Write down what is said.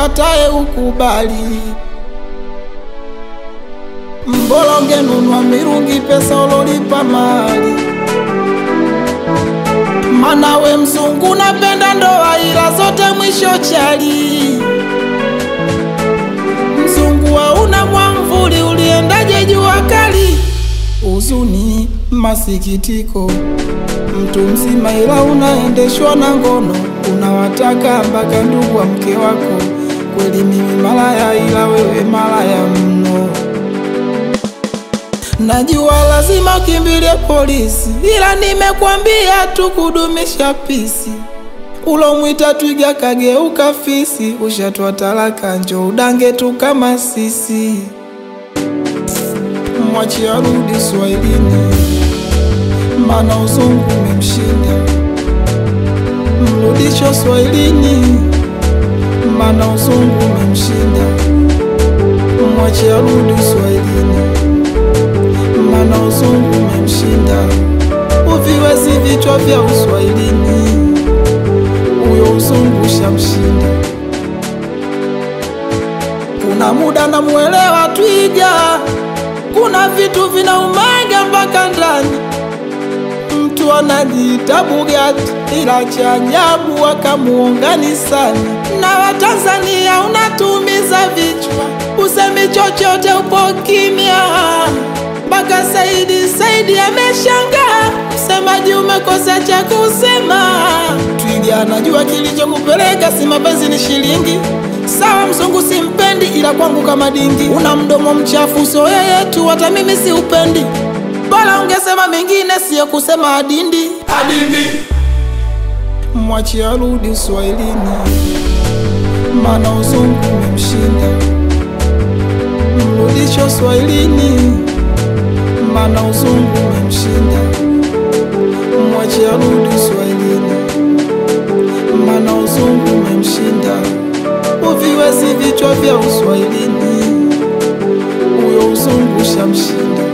ukatae ukubali. Mbola ungenunua mirungi pesa ulolipa mali, mana we mzungu napenda ndoa ila zote mwisho chali. Mzungu hauna mwamvuli, uliendaje jua kali? Huzuni, masikitiko, mtu mzima ila unaendeshwa na ngono, unawataka mpaka ndugu wa mke wako. Kweli mimi malaya, ila wewe malaya mno. Najua lazima ukimbilie polisi, ila nimekwambia tu kudumisha pisi. Ulomwita twiga kageuka fisi, ushatwa talaka, njo udange tu kama sisi. Mwachi arudi Swahilini, mana uzungu umemshinda. Mrudisho Swahilini, mana uzungu umemshinda. Mwachi arudi Swahilini, mana uzungu umemshinda. Uviwezi vichwa vya Uswahilini, huyo uzungu shamshinda. Kuna muda namuelewa twiga, kuna vitu vinaumaga mpaka ndani. Mtu anajiita Bugatti, ila cha ajabu wakamuunganisani na Watanzania. Unatumiza vichwa, usemi chochote, upo kimya mpaka Saidi Saidi ameshangaa, msemaji umekosa cha kusema. Twiga anajua kilichokupeleka, si mapenzi ni shilingi. Sawa, mzungu simpendi, ila kwangu kama dingi. Una mdomo mchafu, so yeye tu, hata mimi si upendi. Bora ungesema mengine, siyo kusema adindi. Adindi, Mwachi arudi Uswahilini, mana uzungu umemshinda. Mrudisho Swahilini, mana uzungu umemshinda. Mwachi arudi Uswahilini, mana uzungu umemshinda. Uviwezi vichwa vya Uswahilini, huyo uzungu shamshinda.